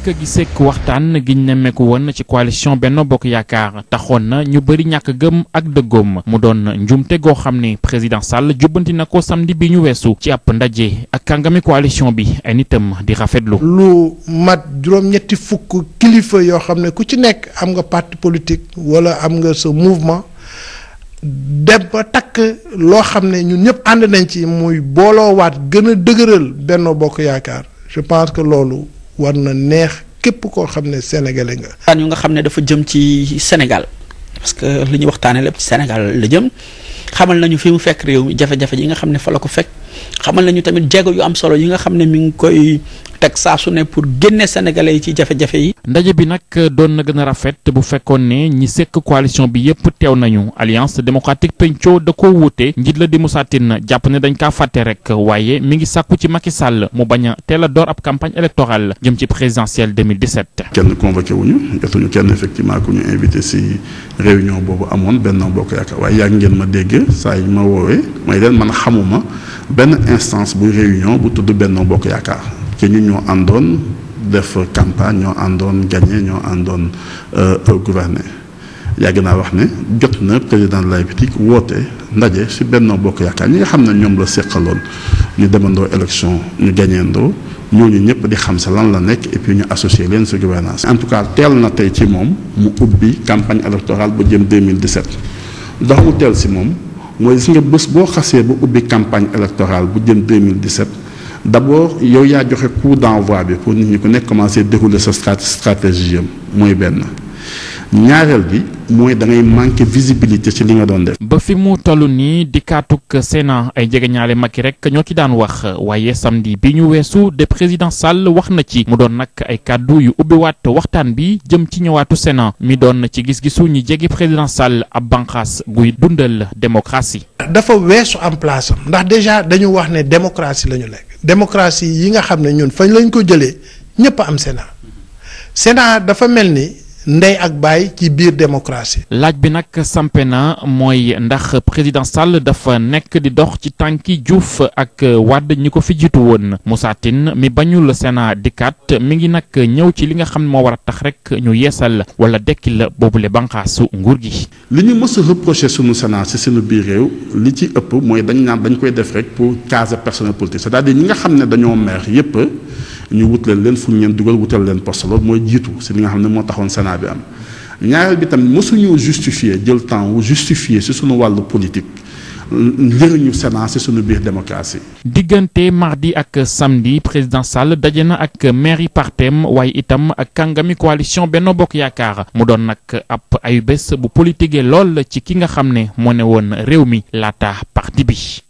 giseek waxtaan giñ nemmeeku woon ci coalition Benno Bokk Yaakaar taxoon na ñu bëri ñàkk gëm ak dëggoom mu doon njumte goo xam ne président Sall jubbanti na ko samedi bi ñu weesu ci ab ndaje ak kàngami coalition bi ay nitam di rafetlu. lu mat juróom-ñetti fukk kilifa yoo xam ne ku ci nekk am nga parti politique wala am nga sa mouvement dem ba takk loo xam ne ñun ñëpp ànd nañ ci muy booloowaat gën a dëgëral Benno Bokk Yaakaar je pense que loolu war na neex képp koo xam ne sénégalais nga. waxtaan yu nga xam ne dafa jëm ci Sénégal parce que li ñu waxtaanee lépp ci Sénégal la jëm xamal nañu fi mu fekk réew mi jafe-jafe yi nga xam ne fa la ko fekk xamal nañu tamit jéego yu am solo yi nga xam ne mi ngi koy teg saa su ne pour génne sénégalais yi ci jafe-jafe yi. ndaje bi nag doon na gën a rafet bu fekkoon ne ñi sekk coalition bi yépp teew nañu alliance démocratique penco da koo wuute njiit la di Moussa Tine jàpp ne dañ kaa fàtte rek waaye mi ngi sàkku ci Macky Sall mu bañ a teel a door ab campagne électorale jëm ci présidentielle 2017. kenn convoqué wuñu jotuñu kenn effectivement ku ñu invité si réunion boobu amoon Benno Bokk Yaakaar waaye yàgg ngeen ma dégg saa yi ma woowee may leen man xamuma benn instance bu réunion bu tudd Benno Bokk Yaakaar te ñu ñoo àndoon def campagne ñoo àndoon gagné ñoo àndoon gouverner yàgg naa wax ne jot na président de la République woote ndaje si Benno Bokk Yaakaar ñi nga xam ne ñoom la seqaloon ñu demandoo élection ñu gañeendoo ñooñu ñëpp di xam sa lan la nekk et puis ñu associé leen si gouvernance en tout cas teel na tey ci moom mu ubbi campagne électorale ba jëm 2017 ndax mu teel si moom mooy gis nga bés boo xasee ba ubbi campagne électorale bu jëm 2017 d' abord yow yaa joxe coup d' envoi bi pour nit ñi ku nekk commencé dérouler sa stratégie am mooy benn ñaareel bi mooy da ngay manqué visibilité ci li nga doon def. ba fi mu toll nii di kaatuk Sénat ay jegeñaale Macky rek ñoo ci daan wax waaye samedi bi ñu weesu de président Sall wax na ci mu doon nag ay kàddu yu ubbiwaat waxtaan bi jëm ci ñëwaatu Sénat mi doon ci gis-gisu ñi jege président Sall ab banqaas guy dundal démocratie. dafa weesu en place am ndax déjà dañu wax ne démocratie la ñu lekk démocratie yi nga xam ne ñun fañ lañ ko jëlee ñëpp am Sénat Sénat dafa mel ni. ndey ak baay ci biir démocratie. laaj bi nag sampe na mooy ndax président Sall dafa nekk di dox ci tànki Diouf ak Wade ñi ko fi jiitu woon Moussa Tine mi bañul Sénat dikkaat mi ngi nag ñëw ci li nga xam ne moo war a tax rek ñu yeesal wala dekki la boobule banqaasu nguur gi. li ñu mës a reproché sunu Sénat si sunu biir réew li ci ëpp mooy dañ naan dañ koy def rek pour caser personnel politique c'est-à-dire ñi nga xam ne dañoo mer yépp ñu wutleel leen fu ñu leen dugal wutal leen poste loolu mooy jiitu si li nga xam ne moo taxoon Sénat bi am ñaareel bi tamit mosuñu justifier jël temps wu justifier si suñu wàllu politique njëriñu Sénat si suñu biir démocratie. diggante mardi ak samedi président Sall daje na ak maire yi partem waaye itam ak kàngami coalition Benno Bokk Yaakaar mu doon nag ab ayu bés bu politique lool ci ki nga xam ne moo ne woon réew mi laata parti bi.